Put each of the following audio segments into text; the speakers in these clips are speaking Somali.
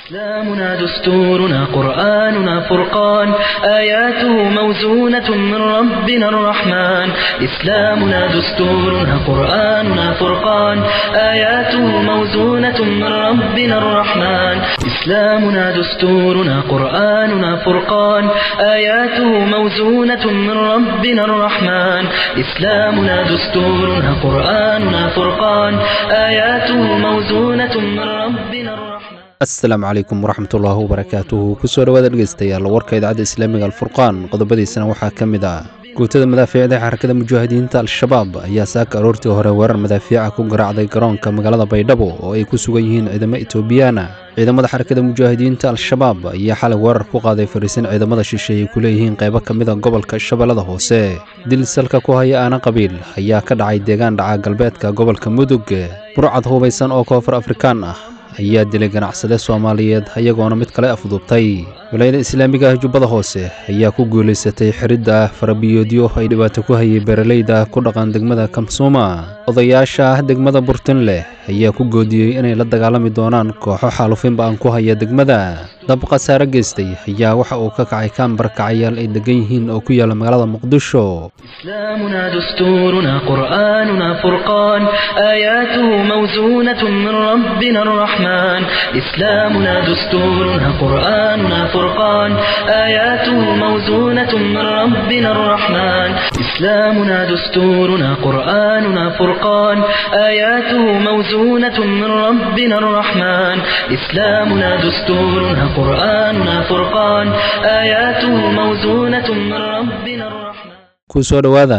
إسلامنا دستورنا قرآننا فرقان آياته موزونة من ربنا الرحمن إسلامنا دستورنا قرآننا فرقان آياته موزونة من ربنا الرحمن إسلامنا دستورنا قرآننا فرقان آياته موزونة من ربنا الرحمن إسلامنا دستورنا قرآننا فرقان آياته موزونة من ربنا الرحمن asalaamu calaykum waraxmatullaahi wabarakaatuhu kusoo dhawaada dhegeystayaal warka idaacadda islaamiga alfurqaan qodobadiisana waxaa ka mid ah guutada madaafiicda xarakada mujaahidiinta al-shabaab ayaa saaka aroortii hore weerar madaafiica ku garaacday garoonka magaalada baydhabo oo ay ku sugan yihiin ciidamo etoobiyaana ciidamada xarakada mujaahidiinta al-shabaab ayaa xalay weerar ku qaaday fariisin ciidamada shisheeye ku leeyihiin qaybo ka mida gobolka shabeellada hoose dil salka ku haya aana qabiil ayaa ka dhacay deegaan dhaca galbeedka gobolka mudug burcad hubaysan oo koonfur afrikaan ah ayaa dilay ganacsade soomaaliyeed ayagoona mid kale afduubtay walaayada islaamiga ah jubbada hoose ayaa ku guulaysatay xiridda farabiyoodyo ay dhibaato ku hayay beeralayda ku dhaqan degmada kamsuuma odayaasha degmada burtinleh ayaa ku goodiyey inay la dagaalami doonaan kooxo xaalufinba aan ku haya degmada dab khasaare geystay ayaa waxa uu ka kacay kaambar kacayaal ay degan yihiin oo ku yaalla magaalada muqdisho إسلامنا دستورنا قرآننا فرقان آياته موزونة من ربنا الرحمن إسلامنا دستورنا قرآننا فرقان آياته موزونة من ربنا الرحمن إسلامنا دستورنا قرآننا فرقان آياته موزونة من ربنا الرحمن إسلامنا دستورنا قرآننا فرقان آياته موزونة من ربنا الرحمن kusoo dhowaada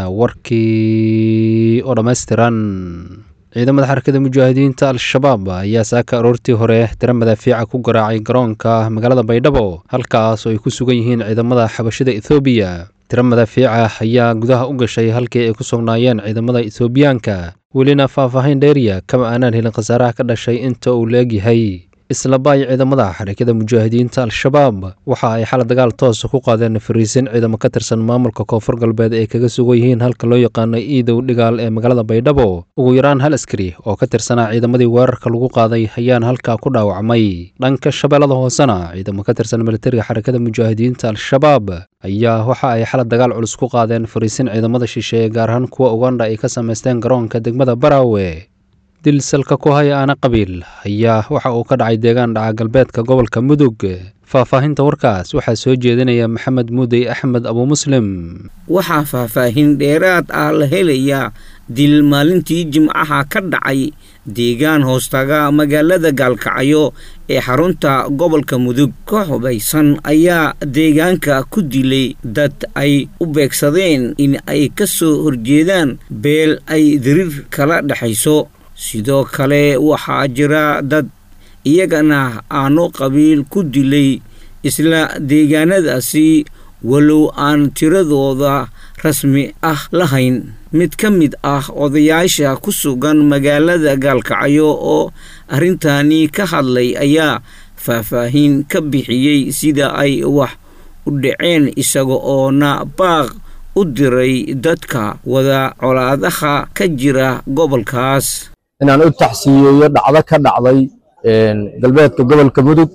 warkii oo dhammaystiran ciidamada xarakada mujaahidiinta al-shabaab ayaa saaka aroortii hore tiro madaafiica ku garaacay garoonka magaalada baydhabo halkaas oo ay ku sugan yihiin ciidamada xabashida ethoobiya tiro madaafiica ayaa gudaha u gashay halkii ay ku sugnaayeen ciidamada ethoobiyaanka welina faahfaahin dheeriya kama aanaan helin khasaaraha ka dhashay inta uu la-egyahay isla baay ciidamada xarakada mujaahidiinta al-shabaab waxa ay xala dagaal toosa ku qaadeen fariisin ciidamo ka tirsan maamulka koonfur galbeed ay kaga sugan yihiin halka loo yaqaano iidow dhigaal ee magaalada baydhabo ugu yaraan hal askari oo ka tirsanaa ciidamadii weerarka lagu qaaday ayaana halkaa ku dhaawacmay dhanka shabeellada hoosena ciidamo ka tirsan militariga xarakada mujaahidiinta al-shabaab ayaa waxa ay xala dagaal culus ku qaadeen fariisin ciidamada shisheeye gaar ahaan kuwa ugandha ay ka samaysteen garoonka degmada baraawe dil salka ku haya aana qabiil ayaa waxa uu ka dhacay deegaan dhaca galbeedka gobolka mudug faahfaahinta warkaas waxaa soo jeedinaya maxamed muudey axmed abuu muslim waxaa faahfaahin dheeraad ah la helayaa dil maalintii jimcaha ka dhacay deegaan hoostaga magaalada gaalkacyo ee xarunta gobolka mudug ka hubaysan ayaa deegaanka ku dilay dad ay u beegsadeen in ay ka soo horjeedaan beel ay diriir kala dhexayso sidoo kale waxaa jira dad iyagana aano qabiil ku dilay isla deegaanadaasi walow aan tiradooda rasmi ah lahayn mid ka mid ah odayaasha ku sugan magaalada gaalkacyo oo arrintani ka hadlay ayaa faahfaahin ka bixiyey sida ay wax u dhaceen isaga oona baaq u diray dadka wada colaadaha ka jira gobolkaas inaan u taxsiiyeeyo dhacdo ka dhacday galbeedka gobolka mudug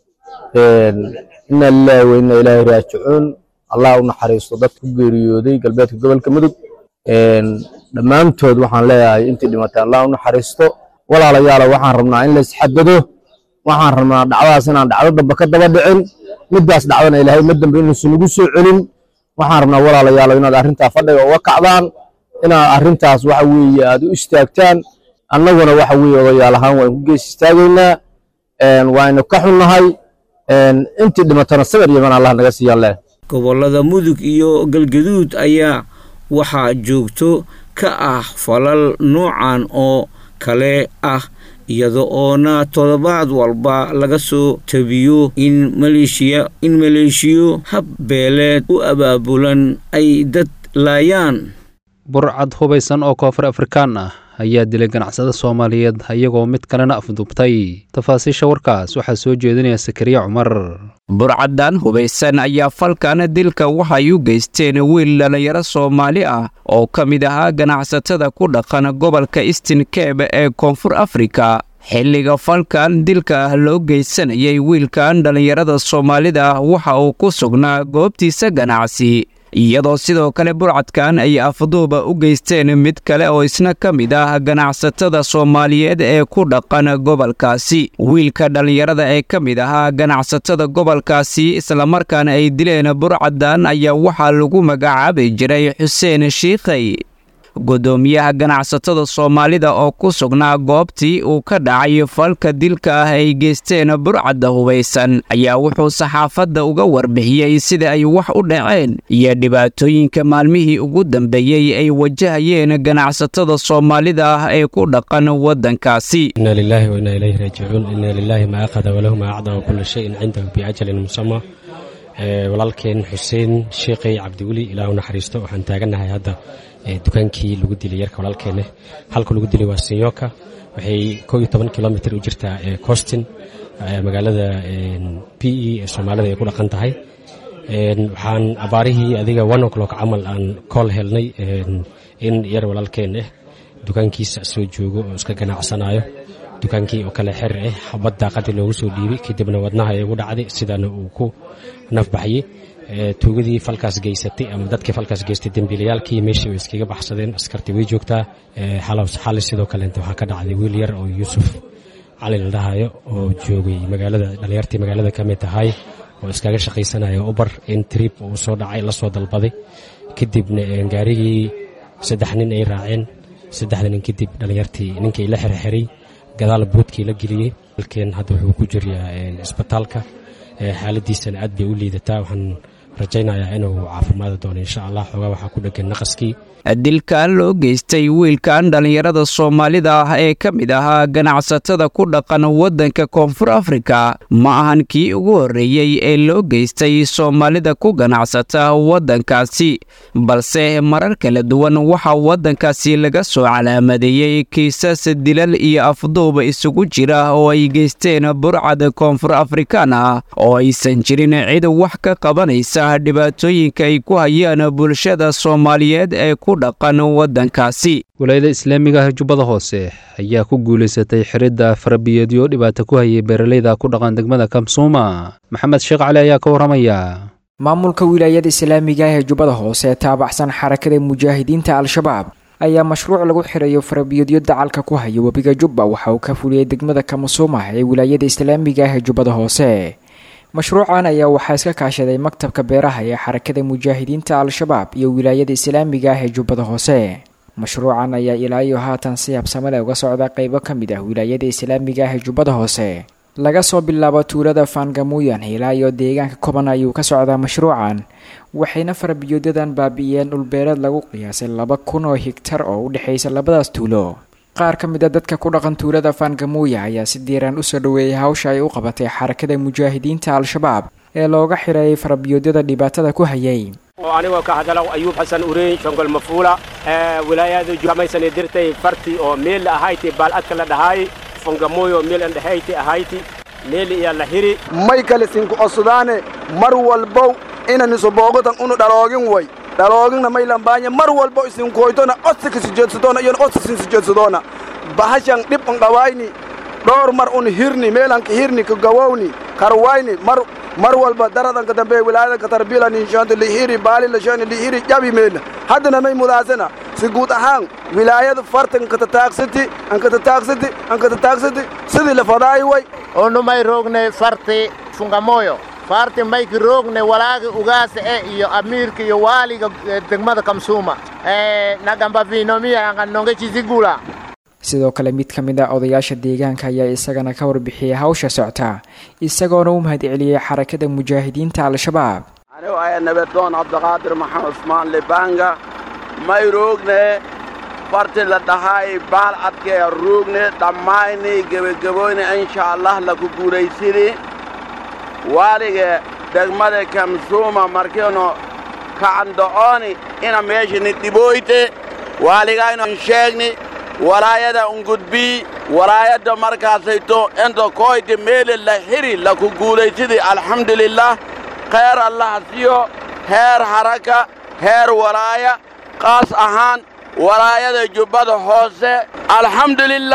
ina lilahi wa ina ilaahi raajicuun allah u naxariisto dad ku geeriyooday galbeedka gobolka mudug dhammaantood waxaan leeyahay intii dhimatay allah u naxariisto walaalayaalo waxaan rabnaa in la isxadado waxaan rabnaa dhacdadaas inaan dhacdo dambe ka daba dhicin middaas dhacdana ilaahay ma dambe inuusan nagu soo celin waxaan rabnaa walaalayaalo inaad arrintaa fadhiga uga kacdaan inaad arrintaas waxa weeye aad u istaagtaan annaguna waxa weeye odayaal ahaan waan ku gees istaagaynaa waaynu ka xunnahay intii dhimatana sabir yaman allah naga siiyaan leh gobollada mudug iyo galgaduud ayaa waxaa joogto ka ah falal noocan oo kale ah iyada oona toddobaad walba laga soo tabiyo in maleeshiya in maleeshiyo habbeeleed u abaabulan ay dad laayaan burcad hubaysan oo koonfur afrikaan ah ayaa dilay ganacsada soomaaliyeed iyagoo mid kalena afduubtay tafaasiisha warkaas waxaa soo jeedinaya sakariya cumar burcaddan hubaysan ayaa falkan dilka waxay u geysteen wiil dhallinyaro soomaali ah oo ka mid ahaa ganacsatada ku dhaqan gobolka eastin keb ee koonfur afrika xilliga falkan dilka ah loo geysanayay wiilkan dhallinyarada soomaalida ah waxa uu ku sugnaa goobtiisa ganacsi iyadoo sidoo kale burcadkan ay afduuba u geysteen mid kale oo isna ka mid ah ganacsatada soomaaliyeed ee ku dhaqan gobolkaasi wiilka dhallinyarada ee ka mid ahaa ganacsatada gobolkaasi islamarkaana ay dileen burcadan ayaa waxaa lagu magacaabi jiray xuseen shiikhay guddoomiyaha ganacsatada soomaalida oo ku sugnaa goobtii uu ka dhacay falka dilka ah ay geysteen burcadda hubaysan ayaa wuxuu saxaafadda uga warbixiyey sida ay wax u dhaceen iyo dhibaatooyinka maalmihii ugu dambeeyey ay wajahayeen ganacsatada soomaalida ah ee ku dhaqan waddankaasi inna lilaahi wa innaa ilayhi raajicuun inna lilaahi maa aqada walahu maa acdaa wa kulla shayin cindahu biajalin musamma walaalkeen xuseen sheekhay cabdiweli ilaahu naxariisto waxaan taagannahay hadda dukaankii lagu dilay yarka walaalkeenne halka lagu dilay waa sinyoka waxay koo iyo toban kilomitr u jirtaa costin magaalada b e ee soomaalida ay ku dhaqan tahay waxaan abaarihii adiga one o'clock camal aan kool helnay in yar walaalkeen ah dukaankiisa soo joogo oo iska ganacsanayo dukaankii oo kale xer ah xabad daaqadii loogu soo dhiibay kadibna wadnaha ay ugu dhacday sidaana uu ku nafbaxyey tuugadii falkaas geysatay ama dadkii falkaas geystay dembiilayaalkii meeshii way iskaga baxsadeen askartii way joogtaa xali sidoo kaleenta waxaa ka dhacday wiil yar oo yuusuf cali la dhahayo oo joogay magaalada dhalinyartii magaalada ka mid tahay oo iskaga shaqaysanaya ubar in trib uu soo dhacay la soo dalbaday kadibna gaarigii saddex nin ay raaceen saddexda nin kadib dhalinyartii ninkii la xerxiray gadaal buudkii la geliyey halkeen hadda wuxuu ku jiryaa isbitaalka xaaladiisana aad bay u liidataa waxaan rajaynayaa inuu caafimaadi doono insha allah xoogaa waxaa ku dhegan naqaskii dilkan loo geystay wiilkan dhallinyarada soomaalida ah ee ka mid ahaa ganacsatada ku dhaqan waddanka koonfur afrika ma ahan kii ugu horreeyey ee loo geystay soomaalida ku ganacsata waddankaasi balse marar kala duwan waxaa waddankaasi laga soo calaamadeeyey kiisas dilal iyo afduuba isugu jira oo ay geysteen burcad koonfur afrikaan ah oo aysan jirin cid wax ka qabanaysa dhibaatooyinka ay ku hayaan bulshada soomaaliyeed ee ku dhaqan waddankaasi walaayada islaamiga ah jubbada hoose ayaa ku guulaysatay xiridda farabiyeedyo dhibaato ku hayay beeralayda ku dhaqan degmada kamsuuma maxamed sheekh cali ayaa ka warramaya maamulka wilaayada islaamiga ah ee jubbada hoose ee taabacsan xarakada mujaahidiinta al-shabaab ayaa mashruuc lagu xirayo farabiyeedyo dacalka ku haya webiga jubba waxa uu ka fuliyey degmada kamsuuma ee wilaayada islaamiga ah ee jubbada hoose mashruucan ayaa waxaa iska kaashaday maktabka beeraha ee xarakada mujaahidiinta al-shabaab iyo wilaayada islaamiga ah ee jubbada hoose mashruucan ayaa ilaa iyo haatan si habsamale uga socda qeybo ka mid ah wilaayada islaamiga ah ee jubbada hoose laga soo bilaabo tuulada faangamuuyan ilaa iyo deegaanka koban ayuu ka socdaa mashruucan waxayna farabiyoodadan baabi'iyeen dhulbeereed lagu qiyaasay laba kun oo higtar oo u dhexaysa labadaas tuulo qaar ka mid a dadka ku dhaqan tuulada faangamuuya ayaa si diiraan usoo dhoweeyay hawsha ay u qabatay xarakada mujaahidiinta al-shabaab ee looga xireeyay farabiyoodyada dhibaatada ku hayay oo anigoo ka hadalow ayuub xasan ureyn shongol mafuula wilaayada jumaysane dirtay farti oo meel ahayti baaladka la dhahaay fongamoyo meel an dhahayti ahayti meel iya la hiri may kale sinku osudaane mar walbow inaniso boogotan unu dhaloogin way dhalooginna may lambaanya mar walbo isinkoytona osika sijeedsadoona iyona osisin sijeedsadoona bahashan dhib un dhawayni dhowr mar un hirni meelanka hirni ka gawowni karwayni mar mar walba daradanka dambe wilaayadanka tarbila ninshaanti lihiri baali lashani lihiri jabi meelna haddana may mudaasana si guud ahaan wilaayada farta ankatataaqsati ankatataaqsati ankatataaqsati sidii la fadaayi way onu may roogne farti fungamoyo farti mayki roogne walaagi ugaasa e iyo amiirka iyo waaliga degmada kamsuuma nagamba vinomiya anganonge chizigula sidoo kale mid ka mid a odayaasha deegaanka ayaa isagana ka warbixiyey hawsha socta isagoona u mahad celiyey xarakada mujaahidiinta al-shabaab anigu aya nabadoon cabdiqaadir maxamed usmaan libanga may roogne farti la dhahaay baal adkee roogne dhammayni gebagaboyne insha allah laku guulaysidi waalige degmada kamsuuma markiinu kacando'ooni ina meeshani dhibooyte waaligayno sheegni walaayada ungudbii walaayadda markaasayto inta koyte meele la hiri laku guulaysidi alxamdulilah khayr allah siyo heer haraka heer walaaya qaas ahaan walaayada jubbada hoose alxamdulilah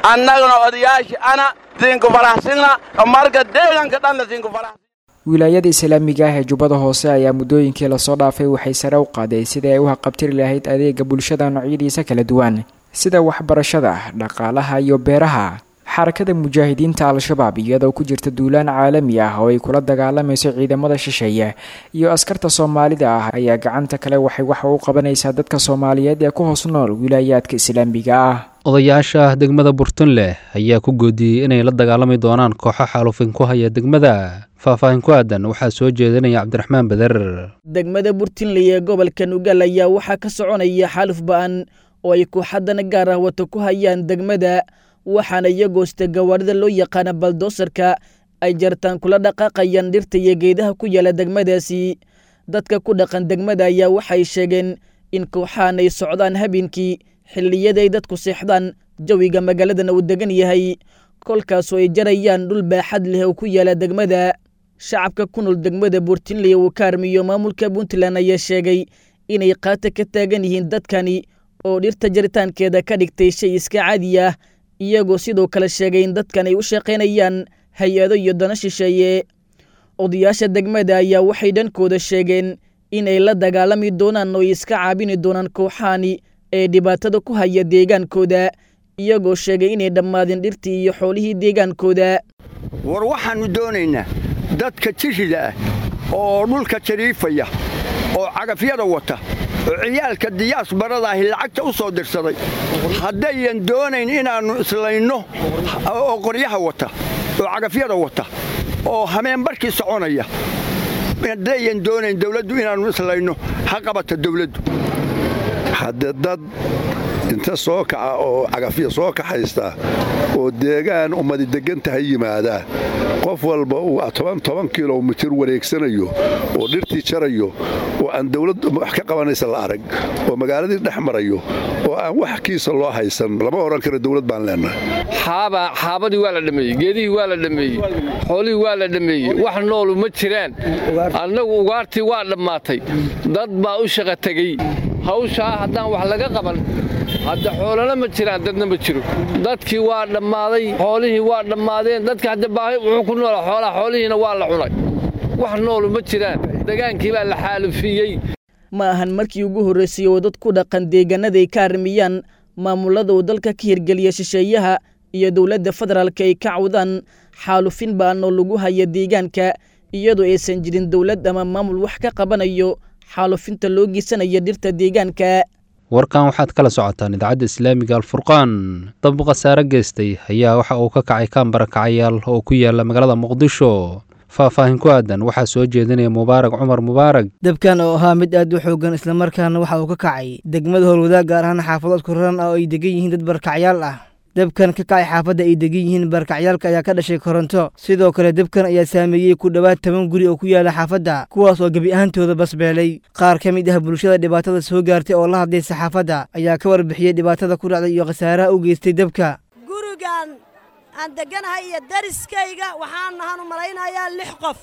annagana odayaashii ana siinku faraxsina marka deegaanka dhanna siinku farax wilaayada islaamiga ah ee jubbada hoose ayaa muddooyinkii lasoo dhaafay waxay sare u qaaday sidii ay u haqabtiri lahayd adeega bulshada noocyadiisa kala duwan sida waxbarashada dhaqaalaha iyo beeraha xarakada mujaahidiinta al-shabaab iyadoo ku jirta duulaan caalami ah oo ay kula dagaalamayso ciidamada shisheeye iyo askarta soomaalida ah ayaa gacanta kale waxay waxa u qabanaysaa dadka soomaaliyeed ee ku hoos nool wilaayaadka islaamiga ah odayaasha degmada burtunleh ayaa ku goodiyey inay la dagaalami doonaan kooxo xaalufin ku haya degmada faahfaahin ku aadan waxaa soo jeedinaya cabdiraxmaan beder degmada burtinley ee gobolka nugaal ayaa waxaa ka soconaya xaaluf ba-an oo ay kooxadana gaar ah wato ku hayaan degmada waxaana iyagoosta gawaarida loo yaqaana baldoosarka ay jartaan kula dhaqaaqayaan dhirta iyo geedaha ku yaala degmadaasi dadka ku dhaqan degmada ayaa waxay sheegeen in kooxahan ay socdaan habeenkii xilliyaday dadku seexdaan jawiga magaaladana uu degan yahay kolkaasoo ay jarayaan dhul baaxad leh oo ku yaala degmada shacabka ku nool degmada buurtinley uu ka armiyo maamulka puntland ayaa sheegay inay qaata ka taagan yihiin dadkani oo dhirta jaritaankeeda ka dhigtay shay iska caadi ah iyagoo sidoo kale sheegay in dadkan ay u shaqaynayaan hay-ado iyo dana shisheeye odayaasha degmada ayaa waxay dhankooda sheegeen inay la dagaalami doonaan oo ay iska caabini doonaan kooxahani ee dhibaatada ku haya deegaankooda iyagoo sheegay inay dhammaadeen dhirtii iyo xoolihii deegaankooda war waxaannu doonaynaa dadka jishida ah oo dhulka jariifaya oo cagafyada wata oo ciyaalka diyaas baradaahi lacagta u soo dirsaday haddayan doonayn inaannu islayno oo qoryaha wata oo cagafyada wata oo hameenbarkii soconaya haddayan doonayn dawladdu inaannu islayno ha qabata dawladdu hadde dad inta soo kaca oo cagafya soo kaxaysta oo deegaan ummadi deggan tahay yimaadaa qof walba uu toban toban kilomitir wareegsanayo oo dhirtii jarayo oo aan dawlad wax ka qabanaysa la arag oo magaaladii dhex marayo oo aan wax kiisa loo haysan lama odhan karo dawlad baan leennahay xaaba xaabadii waa la dhammeeyey geedihii waa la dhammeeyey xoolihii waa la dhammeeyey wax noolu ma jiraan annagu ugaartii waa dhammaatay dad baa u shaqa tegey hawshaa haddaan wax laga qaban hadda xoolana ma jiraan dadna ma jiro dadkii waa dhammaaday xoolihii waa dhammaadeen dadka hadda baahi wuxuu ku noolaa xoolaha xoolihiina waa la cunay wax noolu ma jiraan degaankii baa la xaalufiyey ma ahan markii ugu horraysay oo dad ku dhaqan deegaanaday ka armiyaan maamulada uu dalka ka hirgeliya shisheeyaha iyo dowladda federaalka ay ka cawdaan xaalufin baan oo lagu haya deegaanka iyadoo aysan jirin dowlad ama maamul wax ka qabanayo xaalufinta loo geysanaya dhirta deegaanka warkan waxaad kala socotaan idaacadda islaamiga alfurqaan dab khasaare geystay ayaa waxa uu ka kacay kaambara kacayaal oo ku yaala magaalada muqdisho faahfaahin ku aadan waxaa soo jeedinaya mubaarag cumar mubaarag dabkan oo ahaa mid aad u xoogan islamarkaana waxa uu ka kacay degmada howlwadaag gaar ahaan xaafadood kuran ah oo ay degan yihiin dad barkacyaal ah dabkan ka kacay xaafadda ay degan yihiin barkacyaalka ayaa ka dhashay koronto sidoo kale dabkan ayaa saameeyey ku dhowaad toban guri oo ku yaala xaafadda kuwaas oo gebi ahaantooda basbeelay qaar ka mid ah bulshada dhibaatada soo gaartay oo la hadlay saxaafadda ayaa ka warbixiyey dhibaatada ku dhacday iyo khasaaraha u geystay dabka gurigan aan deganahay iyo dariskayga waxaan nahan u malaynayaa lix qof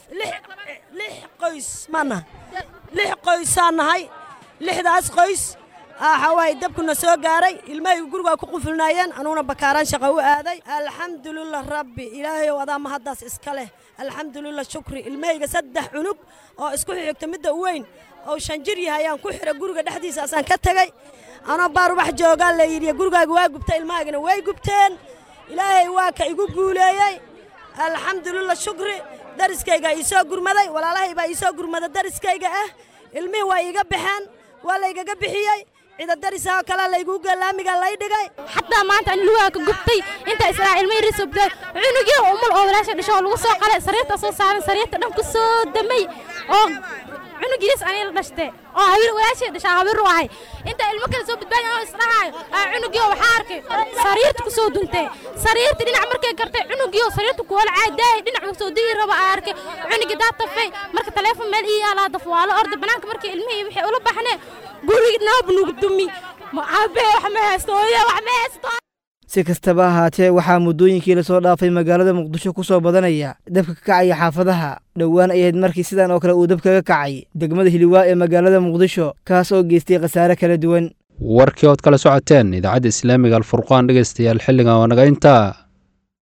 lix qoys mana lix qoysaan nahay lixdaas qoys waxawaaye dabkuna soo gaaray ilmahaygu gurigaa ku qufulnaayeen anuguna bakaaraan shaqa u aaday alxamdulilah rabbi ilaahay ow adaa mahaddaas iska leh alxamdulilah shukri ilmahayga saddex cunug oo isku xigta midda u weyn oo shan jir yahay ayaan ku xidha guriga dhexdiisaasaan ka tegey anoo baar wax joogaa la yidhi gurigaaga waa gubta ilmahaygana way gubteen ilaahay waa ka igu guuleeyey alxamdulilah shukri dariskaygaa iisoo gurmaday walaalahay baa iisoo gurmada dariskayga ah ilmihii waa iiga baxeen waa laygaga bixiyey ciidadarisahoo kalea laygu galaamiga lay dhigay xataa maanta an lugaa ka gubtay inta israa ilmay risobda cunugii umul oo walaasha dhasho oo lagu soo qalay sariirta soo saaran sariirta dhan ku soo damay oo cunugiis anay la dhashte oo hawiir walaashii dhashaa hawiir u ahay inta ilmo kale soo badbaadin oo isdhahaayo cunugii oo waxaa arkay sariirta ku soo duntay sariirta dhinac markay gartay cunugii oo sariirta ku wala caadaayay dhinac soo digi raba aa arkay cunugii daa tafay marka taleefon meel ii yaalaa daf waa la orda banaanka markii ilmihii waxay ula baxneen gurigi noob nugu dumi aabe wax ma haysto hooyo wax ma haysto si kastaba ahaatee waxaa muddooyinkii lasoo dhaafay magaalada muqdisho ku soo badanaya dabka ka kacaya xaafadaha dhowaan ay ahayd markii sidan oo kale uu dab kaga kacay degmada hiliwaa ee magaalada muqdisho kaas oo geystay khasaare kala duwan warkii ood kala socoteen idaacadda islaamiga alfurqaan dhegeystayaal xilligan waa naga intaa